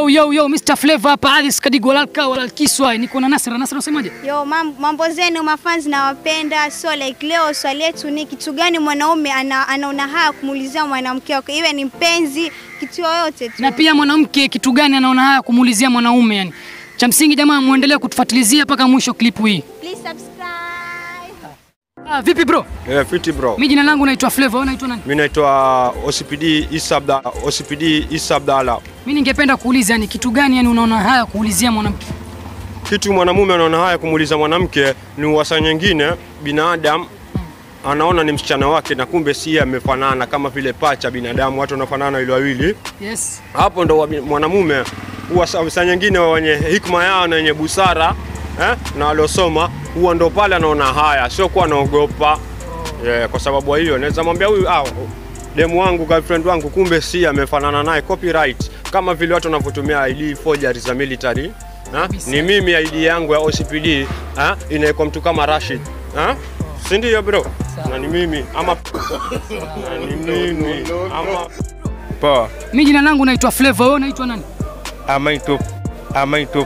Yo yo yo, Mr Flavor hapa Alice Kadigo lalka wala kiswa. Niko na Nasra. Nasra unasemaje? Yo, mam- mambo zenu mafans nawapenda. So like leo swali letu ni kitu gani mwanaume ana, anaona haya kumuulizia mwanamke wake, iwe ni mpenzi, kitu yoyote tu. Na pia mwanamke kitu gani anaona haya kumuulizia mwanaume yani? Cha msingi jamaa, muendelee kutufuatilizia mpaka mwisho klipu hii. Please subscribe. Ah, vipi bro? Yeah, fiti bro. Mimi jina langu naitwa Flavor, wewe unaitwa nani? Mimi naitwa OCPD Isa Abda OCPD Isa Abdalla. Mimi ningependa kuuliza yani kitu gani yani unaona haya kuulizia mwanamke? Kitu mwanamume anaona haya kumuuliza mwanamke ni uwasa nyingine binadamu anaona ni msichana wake na kumbe si yeye amefanana kama vile pacha binadamu watu wanafanana ile wawili. Yes. Hapo ndo wabi- mwanamume huwa sa- saa nyingine wenye hikma yao na wenye busara eh, na waliosoma huwa ndo pale anaona haya, sio kuwa anaogopa yeah, kwa sababu hiyo naweza mwambia huyu ah, demu wangu girlfriend wangu kumbe si amefanana naye copyright, kama vile watu wanavyotumia ID forgery za military ha? Kabisa. Ni mimi ID yangu ya OCPD ha? inawekwa mtu kama Rashid ha? si ndio bro? Na ni mimi ama na ni mimi ama Poa, Mimi jina langu naitwa Flavor, wewe unaitwa nani? amaitop amaitop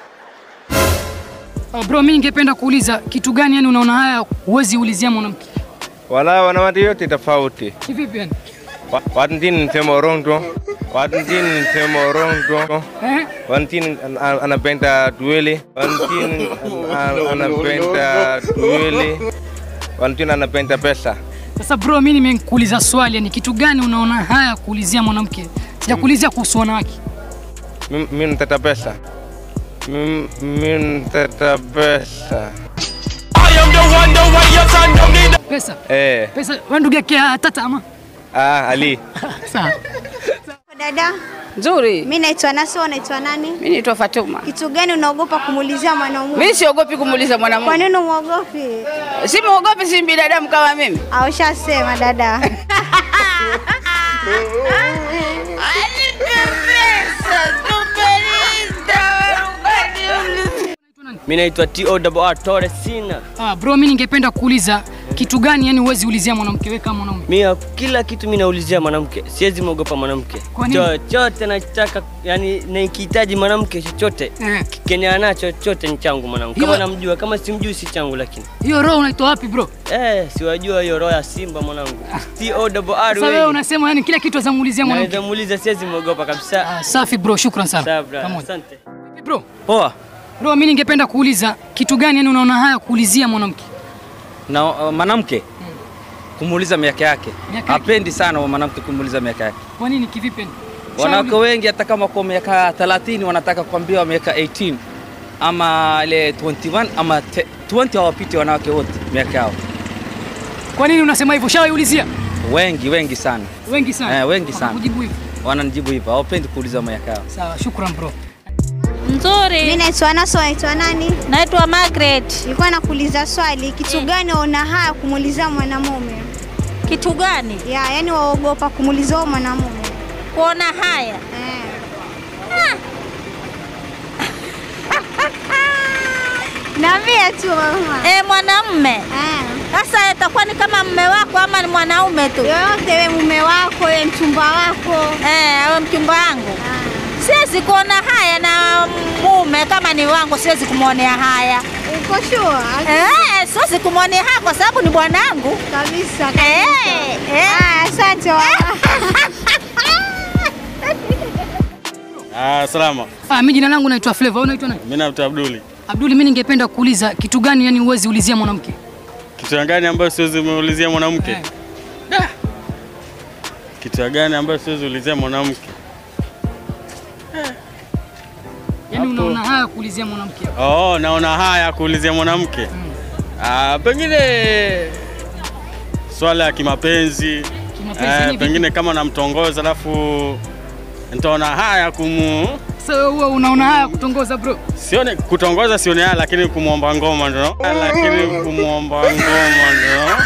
Ah, bro, mimi ningependa kuuliza kitu gani yani unaona haya huwezi ulizia mwanamke? wala wanawake yote tofauti. Kivipi yani? Wa- Watu ndini nisema urongo, watu ndini nisema urongo, Eh? watu ndini an- an- anapenda dueli, watu ndini an- an- anapenda dueli, watu ndini anapenda pesa. Sasa bro, mimi nimekuuliza swali yani kitu gani unaona haya kuulizia mwanamke? Sijakuulizia kuhusu wanawake. Mi- Mi nataka pesa, Mi- mi nataka pesa. Pesa. Eh, Pesa, wewe ndugu yake ah, tata ama? ah, Ali. Sawa. Dada, Nzuri. mimi naitwa Naso, unaitwa nani? Mimi naitwa Fatuma. Kitu gani unaogopa kumuulizia mwanaume? Mimi siogopi kumuuliza Kwa mwanamume. nini umuogopi? Si muogopi, si binadamu kama mimi. Ah, ushasema dada. Mimi naitwa TOR Torres Sina. Ah, bro, mimi ningependa kuuliza kitu gani yani huwezi ulizia mwanamke wewe kama mwanaume? Mimi kila kitu mimi naulizia mwanamke, siwezi mwogopa mwanamke. Kwa nini? Chochote nachotaka, yani nikihitaji mwanamke chochote Eh. kenye anacho chochote ni changu mwanangu. Kama Hiyo- namjua, kama simjui si changu, lakini Hiyo roho unaitoa wapi bro? eh, siwajua hiyo roho ya Simba mwanangu. TOR Sasa wewe unasema yani kila kitu azamuulizia mwanamke. naweza muuliza, siwezi mwogopa kabisa. Ah, safi bro, shukran sana. Sawa, bra. Pamoja. Asante. Vipi bro? Poa. Bro, mimi ningependa kuuliza kitu gani yani unaona haya kuulizia mwanamke? Na uh, mwanamke kumuuliza miaka yake, Miaka yake. hapendi sana wa mwanamke kumuuliza miaka yake. Kwa nini kivipi? yani? Wanawake Shauri- wengi hata kama kwa miaka 30 wanataka kuambiwa miaka 18 ama ile 21 ama te- 20 hawapiti wanawake wote miaka yao, Kwa nini unasema hivyo? Shawaiulizia? wengi wengi sana Wengi sana. Eh, wengi sana. Kujibu hivyo. wananijibu hivyo, hawapendi kuuliza miaka yao. Sawa, shukran bro. Mimi Nzuri. naitwa Naso, unaitwa nani? Naitwa Margaret. Nilikuwa nakuuliza swali, kitu gani waona haya kumuulizia mwanamume? Kitu gani? Ya, yani waogopa kumuulizia huyo mwanamume. Kuona haya. Eh. Niambie tu mama. Eh, mwanamume. Eh. Sasa itakuwa ni kama mme wako ama ni mwanaume tu? Yoyote we mume wako, we mchumba wako. Eh, awe mchumba wangu. Ah. Siwezi kuona haya na mume kama ni wangu, siwezi kumwonea haya. Uko sure? Eh, siwezi kumwonea haya kwa sababu ni bwanangu. Kabisa kabisa. Eh, eh. Ah, asante mama. Ah, salama. Ah, mimi jina langu naitwa Flavor, wewe unaitwa nani? Mimi naitwa Abduli. Abduli, mimi ningependa kuuliza kitu gani yani huwezi ulizia mwanamke? Kitu gani ambayo siwezi muulizia mwanamke? Eh. Da. Kitu gani ambayo siwezi ulizia mwanamke? Yaani Hapo. unaona haya kuulizia mwanamke. Oh, naona haya kuulizia mwanamke. Ah, pengine swala ya kimapenzi. Kimapenzi Eh, ni vipi? pengine kama namtongoza alafu nitaona haya kumu Sasa wewe huwa unaona haya kutongoza bro? sione kutongoza sione haya lakini kumwomba ngoma ndo lakini kumwomba ngoma ndo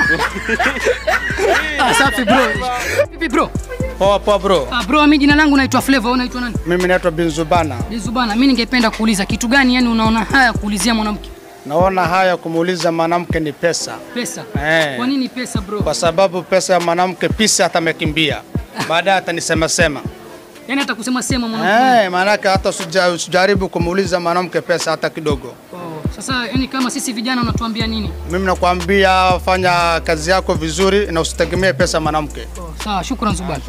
Ah, safi bro. Vipi bro? Poa poa bro. Ah, bro, mimi jina langu naitwa Flavor, wewe unaitwa nani? Mimi naitwa Binzubana. Lizu bana, mimi ningependa kuuliza kitu gani yani unaona haya kuulizia mwanamke? Naona haya kumuuliza mwanamke ni pesa. Pesa. Eh. Kwa nini pesa bro? Kwa sababu pesa ya mwanamke pisa hata amekimbia. Baadaye atanisema sema. Yaani hata kusema sema mwanamke. Eh, maanake hata usija- usijaribu kumuuliza mwanamke pesa hata kidogo. Oh, sasa yani kama sisi vijana unatuambia nini? Mimi nakwambia fanya kazi yako vizuri na usitegemee pesa mwanamke. Oh, sawa, shukran Zubani.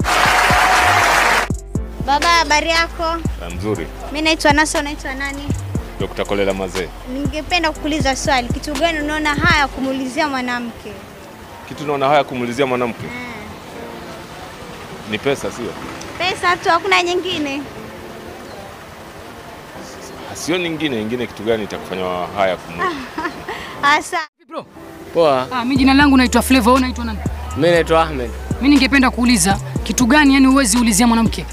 Baba, habari yako? Mzuri. Mimi naitwa Nasa, unaitwa nani? Dr. Kolela Mazee. Ningependa kukuuliza swali, kitu gani unaona haya kumuulizia mwanamke? Kitu naona haya kumulizia mwanamke ni pesa, sio? Pesa tu, hakuna nyingine. Sio nyingine nyingine. Kitu gani itakufanya haya kumu Asa. Poa. Ah, mimi jina langu naitwa Flavor, wewe unaitwa nani? Mimi naitwa Ahmed. Mimi ningependa kuuliza kitu gani yani huwezi ulizia mwanamke?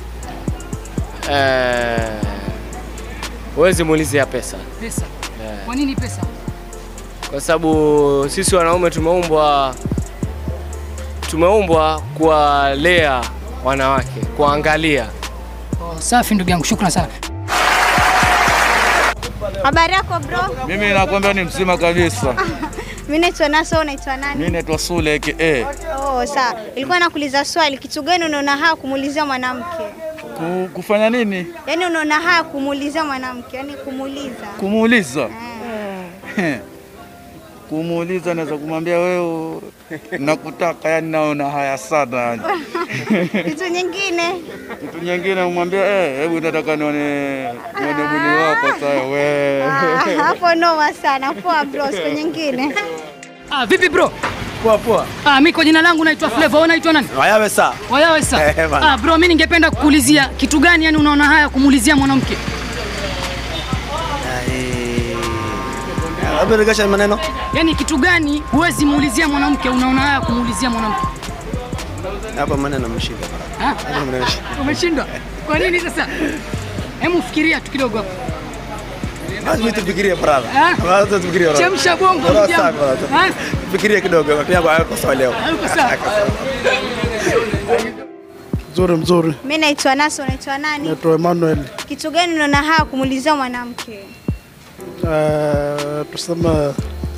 Eh, huwezi muulizia pesa Pesa. Eh, Kwa nini pesa? kwa sababu sisi wanaume tumeumbwa tumeumbwa kuwalea wanawake, kuangalia. Oh, safi ndugu yangu, shukran sana. Habari yako bro? Mimi nakwambia ni mzima kabisa. Mimi naitwa Nasa, wewe unaitwa nani? Mimi naitwa Sule aka Oh, sawa. Ilikuwa nakuuliza swali, kitu gani unaona haya kumuulizia mwanamke? Ku, kufanya nini? Yaani unaona haya kumuulizia mwanamke, yaani kumuuliza. Kumuuliza. Kumuuliza naweza kumwambia wewe nakutaka, yani naona haya sana yani. Kitu nyingine. Kitu nyingine umwambia eh, hebu nataka nione nione mwili wako sasa wewe. Ah, Hapo noma sana. Poa bro, siku nyingine. Ah, vipi bro? Poa poa. Ah, mimi kwa jina langu naitwa Flavor, wewe unaitwa nani? Wayawe saa. Wayawe sa. Eh, bana. Ah, bro, mimi ningependa kukuulizia kitu gani yani unaona haya kumuulizia mwanamke? Labda regesha maneno. Yaani kitu gani huwezi muulizia mwanamke unaona haya kumuulizia mwanamke? Hapa maneno mshika. Ah? Hapa maneno mshika. Umeshindwa? Kwa nini sasa? Hebu fikiria tu kidogo hapo. Basi mimi tufikirie brother. Ah? Basi tufikirie brother. Chemsha bongo Brother, ndugu yangu. sawa, brother. Ah? Fikirie kidogo. Pia kwa kwa swali leo. Hayuko sawa. Mzuri mzuri. Mimi naitwa Nasa, unaitwa nani? Naitwa Emmanuel. Kitu gani unaona haya kumuulizia mwanamke? Uh, tuseme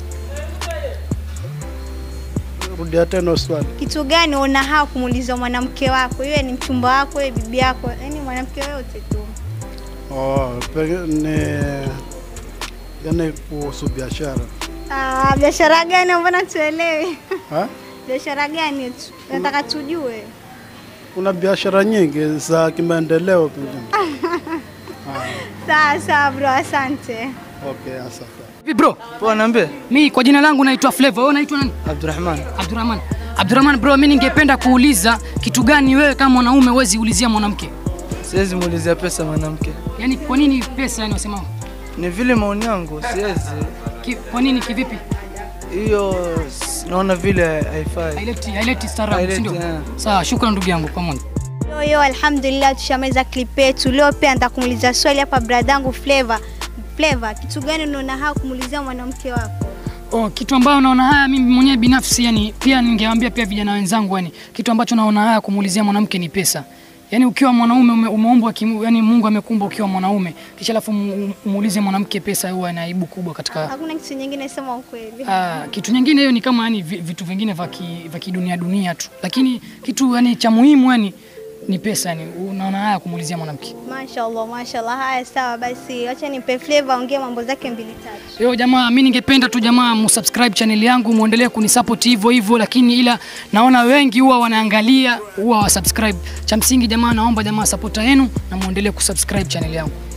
rudia tena swali. Kitu gani unaona haya kumuulizia mwanamke wako? Iwe ni mchumba wako, iwe bibi yako, yaani mwanamke yoyote tu. Oh, pengine ni yani kuhusu biashara. Ah, biashara gani mbona tuelewi? Ha? Biashara gani tu? Nataka tujue. Kuna biashara nyingi za kimaendeleo pengine. Sawa sawa bro, asante. Okay, asante. Vipi bro? Poa, niambie. Mimi kwa jina langu naitwa Flavor, wewe unaitwa nani? Abdurrahman. Abdurrahman. Abdurrahman bro, mimi ningependa kuuliza kitu gani wewe kama mwanaume huwezi ulizia mwanamke? Siwezi muulizia pesa mwanamke. Yaani kwa nini pesa yani wasema? Ni vile maoni yangu, siwezi. Ki, kwa nini kivipi? Hiyo s- naona vile haifai. Haileti haileti staarabu, si Haileti, ndio? eh. Sawa, shukrani ndugu yangu kwa moja. Yo, yo, alhamdulillah tushamaliza clip yetu. Leo pia nataka kumuuliza swali hapa bradangu Flavor. Flavor, kitu gani unaona haya kumuulizia mwanamke wako? Oh, kitu ambayo naona haya mimi mwenyewe binafsi yani pia ningewaambia pia vijana wenzangu yani kitu ambacho naona haya kumuulizia mwanamke ni pesa. Yaani ukiwa mwanaume ume, umeumbwa kimu, yani Mungu amekumba ukiwa mwanaume kisha alafu mu- umuulize mwanamke pesa huwa ina aibu kubwa katika Hakuna kitu nyingine, sema ukweli. Ah, kitu nyingine hiyo ni kama yani vi- vitu vingine vya ki- vya kidunia dunia tu, lakini kitu yani cha muhimu yani ni pesa yani, unaona haya kumuulizia mwanamke. Mashallah, mashallah. Haya, sawa basi, acha nipe Flavor aongee mambo zake mbili tatu. Yo jamaa, mi ningependa tu jamaa musubscribe channel yangu muendelee kunisupport hivyo hivyo, lakini ila naona wengi huwa wanaangalia huwa wasubscribe. Cha msingi jamaa, naomba jamaa supporta yenu na muendelee kusubscribe channel yangu.